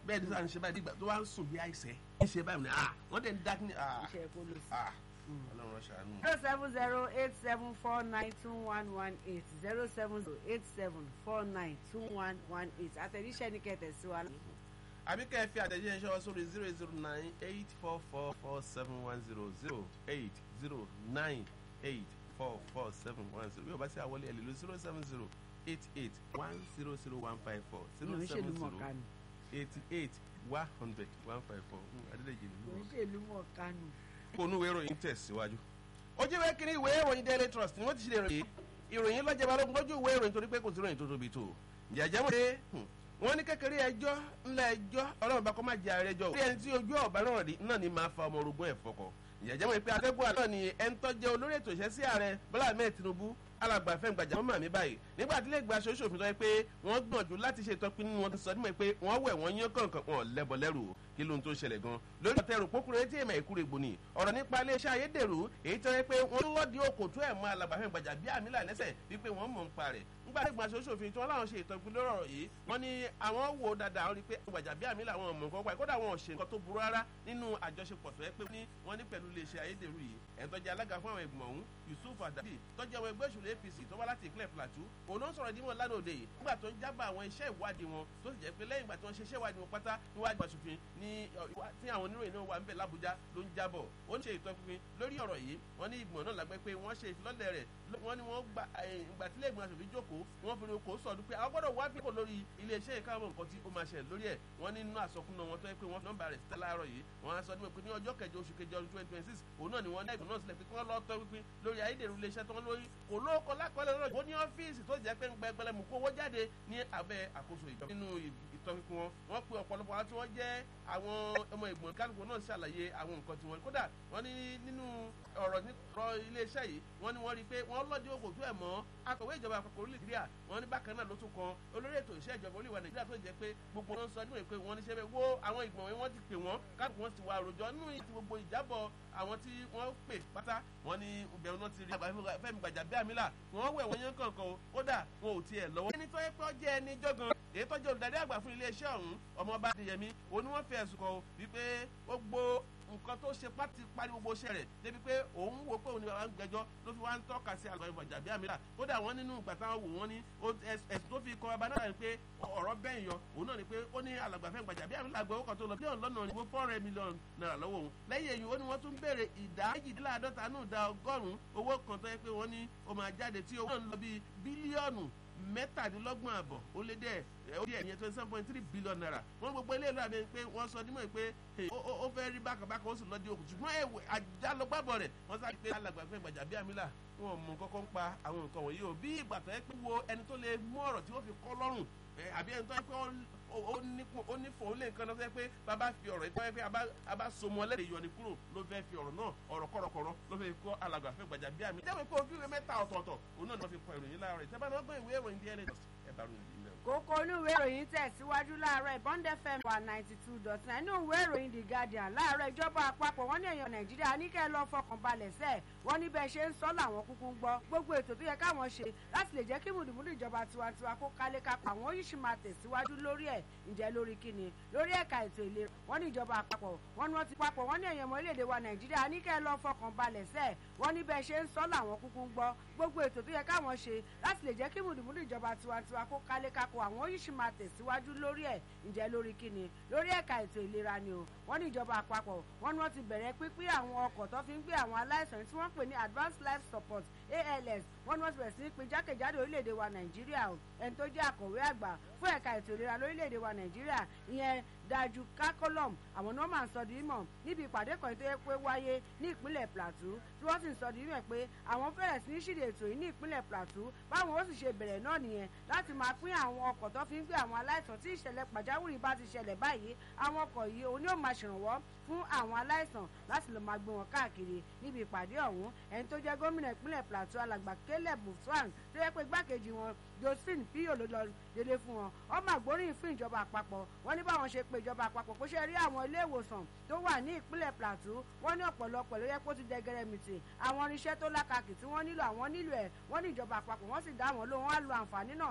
bẹ́ẹ̀ ni sáà ń ṣe báyìí nígbà tó wá ń sùn bí àìsẹ́ ń ṣe báyìí ní ah wọ́n dẹ̀ ń dá ní ah iṣẹ́ kó lọ sí. ah ọlọ́run ṣàánú. zero seven zero eight seven four nine two one one eight zero seven zero eight seven four nine two one one eight àtẹ̀jíṣẹ́ ní kẹtẹ̀ sí wa. àbí kẹ́ ẹ fi àtẹ̀jíṣẹ́ ṣọwọ́ sórí zero zero nine eight four four four seven one zero zero eight zero nine eight four four seven one zero yóò bá sí àwọlé ẹ̀ lè lo zero seven zero eight eight one zero zero one five four zero ìlú seven ìṣèlú zero mọ̀ká nù. eighty eight one hundred one five four adédèjì ìlú nínú ìṣèlú mọ̀ká nù. kónú ìwé ìròyìn tẹ̀síwájú. ojú ìwé kìíní ìwé ìròyìn daily trust ni wọ́n ti ṣe ìròyìn ìròyìn lọ́jọ́ balógun lójú ìwé ìròyìn torí pé kò sí ìròyìn tó tóbi tó. jẹ̀jẹ̀ mọ̀ pé wọ́n ní kékeré ẹjọ́ ńlá ẹjọ́ ọlọ́run bá kọ́ máa jẹ ààrẹ ẹjọ́. bí ẹni tí ojú ọ̀bá náà rí náà ni máa fa ọmọ orogún ẹ̀ fọkọ̀. jẹ̀jẹ̀ mọ̀ pé atẹ́gùn àná ni ẹni tó jẹ́ olórí ètò ìṣẹ́ sí ààrẹ Bọ́lá Ahmed Tinubu alàgbà fẹ́ gbàjà wọn màmí báyìí nígbà tí ilé ìgbà aṣojú òfin sọ pé wọ́n gbìyànjú láti ṣe ìtọ́pinnu wọn ti sọ nímọ̀ pé wọ́n wẹ̀ wọ́n yán kọ̀ọ̀kan wọn lẹ́bọ lẹ́rù kí ló ń tó ṣẹlẹ̀ gan lórí ọ̀tẹ̀ rò pókúrẹ́ tí èèmọ̀ ìkúrè gbòòní ọ̀rọ̀ nípa iléeṣẹ́ ayédèrú èyí tó yẹ pé wọ́n ń lọ́ọ̀dì òkòtó ẹ̀ mọ́ alàgbà fẹ́ gbàjà bí àmì lànẹ́sẹ̀ wípé wọ́n mọ̀ ń pa rẹ̀ nígbà tí ìgbà aṣojú òfin tí wọ́n láwọn ṣe ìtọ́pin lórí ọ̀rọ̀ yìí wọ́n ní àwọn wò dáadáa wọ́n rí pé gbàjà bí àmì làwọn ọmọ nǹkan pa kódà wọn ò ṣe nǹkan tó burú rárá nínú àjọṣepọ̀ tó yẹ pé ní wọ́n ní pẹ̀lú iléeṣẹ́ ayédèrú yìí ẹ̀ńtọ́jà alága fún àwọn ìgbìmọ̀ ọ̀hún Yusuf Adabi tọ́jú àwọn ẹgbẹ́ òṣèlú APC tó wá láti ìpínlẹ̀ Plateau òun ló ń sọ̀rọ̀ dímọ̀ lánàá òde yìí nígbà tó ń jábọ̀ àwọn iṣẹ́ ìwádìí wọn tó sì jẹ́ pé lẹ́yìn ìgbà tí wọ́n ṣe iṣẹ́ ìwádìí wọn pátá níwájú aṣòfin ní tí àwọn oníròyìn náà wà ń bẹ̀ l'Abuja ló ń jábọ̀ ó ń ṣe ìtọ́pinpin lórí ọ̀rọ̀ yìí wọ́n ní ìgbìmọ̀ náà lágbẹ́ pé wọ́n ṣe ìfilọ́lẹ̀ rẹ̀ wọ́n ní wọ́n gba ìgbà tí ilé ìgbìmọ̀ aṣòfin jókòó wọ́n fi kò sọ̀dún pé àwọn gbọ́dọ̀ wá fífò lórí iléeṣẹ́ ìkáwọ́ nǹkan tí ó máa ṣẹlẹ̀ lórí ẹ̀ wọ́n ní nínú àsọkúnná wọn tó yẹ pé wọ́n nọ́mbà rẹ̀ síta láàárọ̀ yìí wọ́n á sọ ní pé ní ọjọ́ kẹjọ oṣù kẹjọ ọdún twenty twenty six òun náà ni wọ́n ní ẹ̀gbọ́n náà sílẹ̀ pé kí wọ́n lọ́ọ́ tọ́ wípé lórí ayédèrú iléeṣẹ́ tó ń lórí kò lóko lákọọ́lẹ̀ lọ́rọ̀ ó ní ọ́fíìsì tó jẹ́ pé ń gbẹgbẹlẹ mú kówó jáde ní abẹ́ àkóso ìjọba nínú ìtọ́pinpin wọn wọ́n pe ọ̀pọ̀lọpọ̀ àwọn tí wọ́n jẹ́ àwọn ọmọ ìgbọ̀n kálukú náà ṣàlàyé àwọn nǹkan tí wọ́n kódà wọ́n ní nínú ọ̀rọ̀ nípa iléeṣẹ́ yìí wọ́n ní wọ́n rí i pé wọ́n lọ́dí òkò tó ẹ̀ mọ́ akọ̀wé ìjọba àpapọ̀ orílẹ̀ nàìjíríà wọ́n ní bákan náà ló tún kan olórí ètò iṣẹ́ ìjọba orílẹ̀ nàìjíríà tó jẹ́ pé gbogbo wọn sọ níwèé pé wọ́n ní sẹ́fẹ̀ wo àwọn ìgbọ̀n wọn ti pè wọ́n káàkiri wọn ti wà àròjọ nínú ìtì gbogbo ìjábọ̀ àwọn tí wọ́n pè pátá wọ́n ní ìbẹ̀rù náà ti rí Fẹ́mi Gbàjàbíàmílà wọ́n wẹ̀ wọ́n yán kankan o kódà wọn ò tiẹ̀ lọ́wọ́. ẹni tó yẹ pé ó jẹ́ ẹni jọ́gan èyí tó jẹ́ olùdarí àgbà fún iléeṣẹ́ ọ̀hún ọmọọba Adéyẹmí òun ni wọ́n fi ẹ̀sùn kàn wípé ó gbó nǹkan tó ṣe pátì parí gbogbo iṣẹ́ rẹ̀ débi pé òun wò pé òun ni bàbá ń gbẹ́jọ́ ló fi wá ń tọ́ka sí àgbà Gbàjàbíàmílà kódà wọ́n nínú ìgbà táwọn wò wọ́n ní ẹ̀sùn tó fi kọ ọba náà ni pé ọ̀rọ̀ bẹ́ẹ̀ yọ òun náà ni pé ó ní alàgbà Fẹ́mi Gbàjàbíàmílà gbọ́ ọkọ̀ tó lọ bílíọ̀nù lọ́nà ìwé fọ́ọ̀rẹ́ mílíọ̀nù náírà lọ́wọ́ òun lẹ́yìn èyí ó ní wọ́n tún béèrè ìdá méjìdínláàdọ́ta nù ìdá ọgọ́rùn-ún owó kan tó yẹ pé wọ́n ní ó máa jáde tí owó náà ń lọ bíi bílíọ̀nù mẹ́tàdínlọ́gbọ̀n àbọ̀ ó lé dẹ́ ó di ẹ̀yẹ twenty seven point three billion naira wọ́n gbogbo ilé ìlú àbẹ̀ pé wọ́n sọ nímọ̀ pé ó fẹ́ rí bákàbákà ó sì lọ́ọ́ di òkú ṣùgbọ́n ẹ̀wẹ̀ àjálọ́gbàbọ̀ rẹ̀ wọ́n sáré pé alàgbà Fẹ́mi Gbàjàbíàmílà wọn ò mọ kọ́kọ́ ń pa àwọn nǹkan wọ̀nyí o bí ìgbà tó yẹ pé wo ẹni tó lè mú ọ̀rọ̀ tí wọ́n fi kọ́ lọ́rùn àbí ẹni tó yẹ pé ó ní fòun lè nǹkan náà tó yẹ pé bàbá fi ọ̀rọ̀ ìtọ́ yẹ pé abá somọ lẹ́rìí yọ ni kúrò ló fẹ́ fi ọ̀rọ̀ náà ọ̀rọ̀ kọ̀rọ̀kọ̀rọ̀ ló fẹ́ kọ́ alàgbà Fẹ́mi Gbàjàbíàmílà jẹ́ pé òfin ìwé mẹ́ta ọ̀tọ̀ọ̀tọ̀ òun náà ni wọ́n fi kọ ìròyìn láàárọ̀ ìtẹ́bá náà gbọ́ ìwé ìròyìn díẹ̀ lẹ́jọ́ ẹ̀ bá ròyìn yìí mẹ́rin kókó olúwe ìròyìn tẹ̀síwájú láàárọ̀ ìbọn fm wà ninety two dot nine inú ìwé ìròyìn the guardian láàárọ̀ ìjọba àpapọ̀ wọ́n ní èèyàn nàìjíríà ní kẹ́ ẹ lọ fọkàn balẹ̀ sẹ́ẹ̀ wọ́n ní bẹ́ẹ̀ ṣe ń sọ làwọn kúkú ń gbọ́ gbogbo ètò tó yẹ káwọn ṣe láti lè jẹ́ kí mùdùmùdù ìjọba tiwantiwa kó kálé kápá àwọn yìí sì máa tẹ̀síwájú lórí ẹ̀ ǹjẹ́ lórí kíni lórí ẹ̀ka ètò ìlera wọ́n ní ìjọba àpapọ̀ wọ́n ní wọ́n ti papọ̀ wọ́n ní èèyàn ọmọ orílẹ̀-èdè wa nàìjíríà ní kẹ́ ẹ lọ fọkàn balẹ̀ sẹ́ẹ̀ wọ́n ní bẹ́ẹ̀ ṣe ń sọ làwọn kúkú ń gbọ́ gbogbo ètò tó yẹ káwọn ṣe láti lè jẹ́ kí mùdùmùdù ìjọba tiwantiwa kó kálé kápá àwọn yìí sì máa tẹ̀síwájú lórí ẹ̀ ǹjẹ́ lórí kíni lórí ẹ̀ka ètò ìlera ni o wọ́n ní ìjọba àpapọ̀ wọ́n ní wọ́n ti bẹ̀rẹ̀ pínpín àwọn ọkọ̀ tó fi ń gbé àwọn aláìsàn tí wọ́n pè ní advanced life support ALS wọ́n ní wọ́n ti bẹ̀rẹ̀ sí ní pín jákèjádò orílẹ̀-èdè wa nàìjíríà o ẹni tó jẹ́ àkọ̀wé àgbà fún ẹ̀ka ètò ìlera lórílẹ̀-èdè wa nàìjíríà ìyẹn dájú kákọ́lọ́m àwọn ni wọ́n máa ń sọ di mímọ̀ níbi ìpàdé kan tó yẹ pé wáyé ní ìpínlẹ̀ plateau tí wọ́n sì ń sọ di mímọ̀ pé àwọn fẹ́rẹ̀ sí ní ṣíde ètò yìí ní ìpínlẹ̀ plateau báwọn ó sì ṣe bẹ̀rẹ̀ náà nìyẹn láti máa pín àwọn ọkọ̀ tó fi ń gbé àwọn aláìsàn tí ìṣẹ̀lẹ̀ pàjáwìrì bá ti ṣẹlẹ̀ báyìí àwọn ọkọ̀ yìí òun ni ó máa ṣèrànwọ́ fún àwọn aláìsàn láti lè máa gbé wọn káàkiri níbi ìpàdé ọ̀hún ẹni tó jẹ́ gómìnà ìpínlẹ̀ plateau alàgbà caleb mufsan tó yẹ pé igbákejì wọn josephine pio ló lọ dédé fún wọn ọmọ àgbóríyìn fún ìjọba àpapọ̀ wọ́n ní báwọn ṣe pé ìjọba àpapọ̀ kó ṣe rí àwọn ilé ìwòsàn tó wà ní ìpínlẹ̀ plateau wọ́n ní ọ̀pọ̀lọpọ̀ ló yẹ kó ti jẹ gẹrẹmìtì àwọn irinṣẹ́ tó lákàkì tí wọ́n nílò àwọn nílò ẹ̀ wọ́n ní ìjọba àpapọ̀ wọ́n sì dá wọn lóhùn wọ́n á lo àǹfààní náà